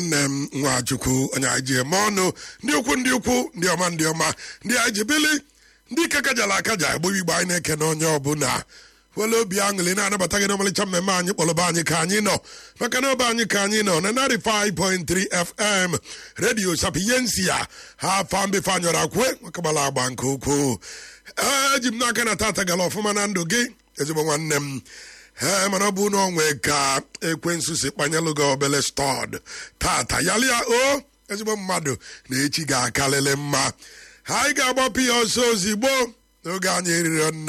nne m nwachukwu onye anyị ji eme ọnụ ndị ukwu ndị ukwu ndị ọma ndị ọma ndị anyị ji bili ndị ike kajara akaja egbo igbo anyị na-eke na onye ọbụla wele obi aṅụrị na-anabata gị n'ọmalịcha mmemme anyị kpọrọba anyị ka anyị nọ maka na ọba anyị ka anyị nọ na 95.3 fm redio sapiyensi ya ha afa mbefe anyọrọ akwe makagbara agba nke ukwuu eji m n'aka na tata gara ọfụma na ndụ gị ezigbo nwanne m ee mana ọ bụ na onwe ka ekwensu si kpanyelụ gị obele stọd tata yalịa o ezigbo mmadụ na echi ga-akalịlị mma anyị ga-agbapụ ya ọsọ ozigbo n'oge anyị eriri nne